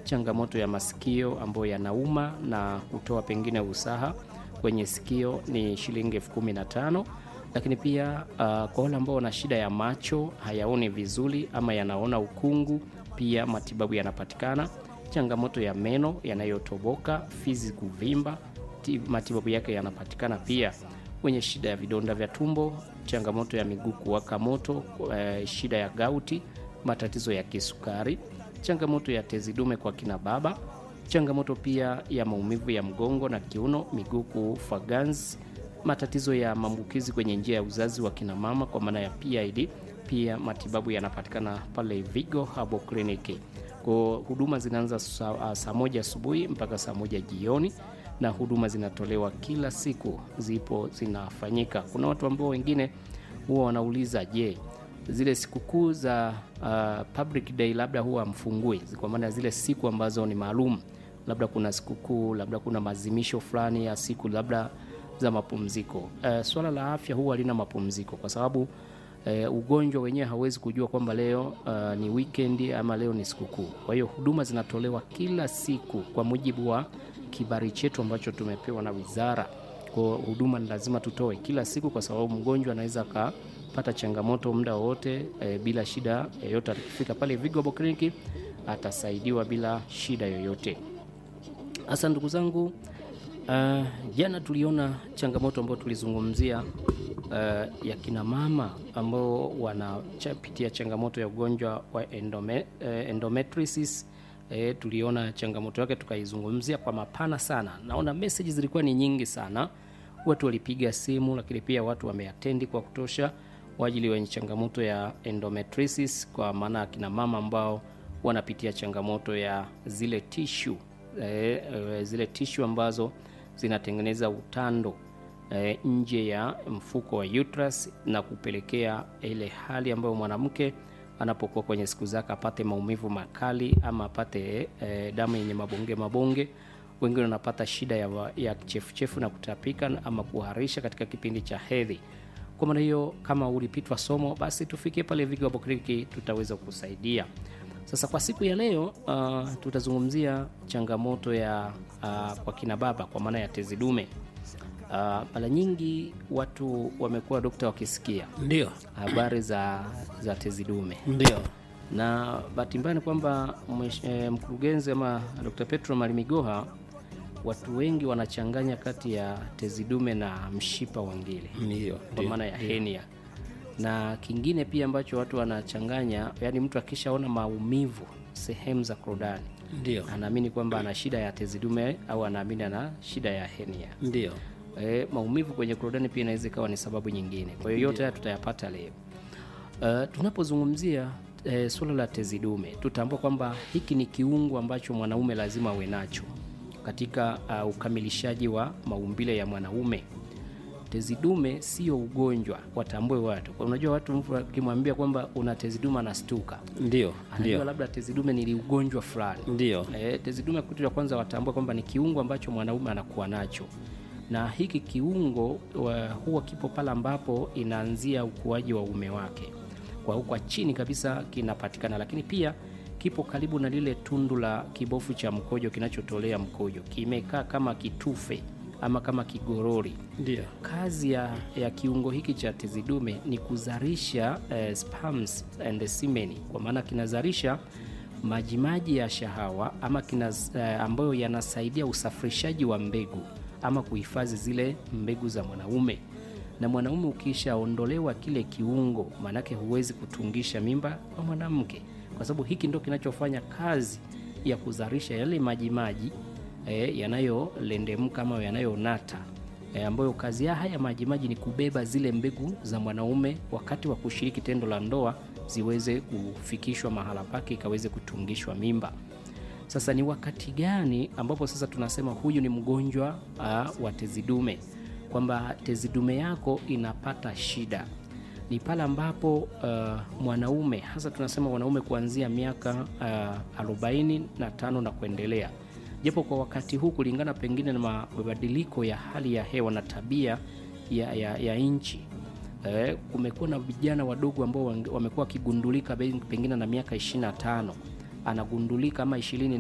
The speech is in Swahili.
changamoto ya masikio ambayo yanauma na kutoa pengine usaha kwenye sikio ni shilingi elfu kumi na tano lakini pia uh, kwa wale ambao wana shida ya macho hayaoni vizuri ama yanaona ukungu, pia matibabu yanapatikana. Changamoto ya meno yanayotoboka, fizi kuvimba, ti- matibabu yake yanapatikana pia. Wenye shida ya vidonda vya tumbo, changamoto ya miguu kuwaka moto, eh, shida ya gauti, matatizo ya kisukari, changamoto ya tezi dume kwa kina baba, changamoto pia ya maumivu ya mgongo na kiuno, miguu kufa ganzi, matatizo ya maambukizi kwenye njia ya uzazi wa kina mama kwa maana ya PID. Pia matibabu yanapatikana pale Vigo Herbal Clinic. Kwa huduma zinaanza saa, saa moja asubuhi mpaka saa moja jioni na huduma zinatolewa kila siku, zipo zinafanyika. Kuna watu ambao wengine huwa wanauliza je, zile sikukuu za uh, public day labda huwa mfungui, kwa maana zile siku ambazo ni maalum, labda kuna sikukuu, labda kuna maadhimisho fulani ya siku labda za mapumziko. Uh, swala la afya huwa halina mapumziko kwa sababu uh, ugonjwa wenyewe hauwezi kujua kwamba leo uh, ni weekend ama leo ni sikukuu. Kwa hiyo huduma zinatolewa kila siku kwa mujibu wa kibali chetu ambacho tumepewa na wizara. Kwa huduma ni lazima tutoe kila siku, kwa sababu mgonjwa anaweza akapata changamoto muda wowote e, bila shida yoyote. Akifika pale Vigo Herbal Clinic atasaidiwa bila shida yoyote. Hasa ndugu zangu, uh, jana tuliona changamoto ambayo tulizungumzia uh, ya kina mama ambao wanapitia changamoto ya ugonjwa wa endome, uh, endometriosis. E, tuliona changamoto yake tukaizungumzia kwa mapana sana. Naona message zilikuwa ni nyingi sana, watu walipiga simu, lakini pia watu wameatendi kwa kutosha kwa ajili wenye changamoto ya endometriosis, kwa maana ya kina mama ambao wanapitia changamoto ya zile tishu e, e, zile tishu ambazo zinatengeneza utando e, nje ya mfuko wa uterus na kupelekea ile hali ambayo mwanamke anapokuwa kwenye siku zake apate maumivu makali ama apate e, damu yenye mabonge mabonge. Wengine wanapata shida ya, ya chefuchefu na kutapika ama kuharisha katika kipindi cha hedhi. Kwa maana hiyo, kama ulipitwa somo, basi tufikie pale Vigo Herbal Clinic, tutaweza kusaidia. Sasa kwa siku ya leo uh, tutazungumzia changamoto ya uh, kwa kina baba kwa maana ya tezi dume. Mara uh, nyingi watu wamekuwa dokta wakisikia Ndio, habari za, za tezi dume ndio, na bahati mbaya ni kwamba mwesh- eh, mkurugenzi ama Dr. Petro Malimigoha, watu wengi wanachanganya kati ya tezi dume na mshipa wa ngiri ndio, kwa ndio. maana ya henia, na kingine pia ambacho watu wanachanganya, yani mtu akishaona maumivu sehemu za korodani Ndio, anaamini kwamba ana shida ya tezi dume au anaamini ana shida ya henia. ndio, E, maumivu kwenye korodani pia inaweza ikawa ni sababu nyingine. Kwa hiyo yote haya tutayapata leo. Uh, tunapozungumzia e, suala la tezi dume tutambua kwamba hiki ni kiungo ambacho mwanaume lazima awe nacho katika uh, ukamilishaji wa maumbile ya mwanaume. Tezi dume sio ugonjwa, watambue watu. Kwa unajua watu mtu akimwambia kwamba una tezi dume anastuka, ndio, anajua ndio, labda tezi dume ni ugonjwa fulani. ndio, E, tezi dume kitu cha kwanza watambue kwamba ni kiungo ambacho mwanaume anakuwa nacho, na hiki kiungo wa, huwa kipo pale ambapo inaanzia ukuaji wa uume wake, kwa huko chini kabisa kinapatikana, lakini pia kipo karibu na lile tundu la kibofu cha mkojo kinachotolea mkojo, kimekaa kama kitufe ama kama kigorori. ndio, Kazi ya, ya kiungo hiki cha tezi dume ni kuzalisha eh, sperms and semen, kwa maana kinazalisha majimaji ya shahawa ama kina, eh, ambayo yanasaidia usafirishaji wa mbegu ama kuhifadhi zile mbegu za mwanaume. Na mwanaume ukishaondolewa kile kiungo, maanake huwezi kutungisha mimba kwa mwanamke, kwa sababu hiki ndo kinachofanya kazi ya kuzalisha yale majimaji eh, yanayolendemka ama yanayonata e, ambayo kazi ya haya majimaji ni kubeba zile mbegu za mwanaume wakati wa kushiriki tendo la ndoa ziweze kufikishwa mahala pake ikaweze kutungishwa mimba. Sasa ni wakati gani ambapo sasa tunasema huyu ni mgonjwa uh, wa tezi dume, kwamba tezi dume yako inapata shida? Ni pale ambapo uh, mwanaume hasa tunasema wanaume kuanzia miaka uh, arobaini na tano na kuendelea japo kwa wakati huu kulingana pengine na mabadiliko ya hali ya hewa na tabia ya, ya, ya nchi eh, kumekuwa na vijana wadogo ambao wange- wamekuwa wakigundulika be- pengine na miaka 25 anagundulika ama ishirini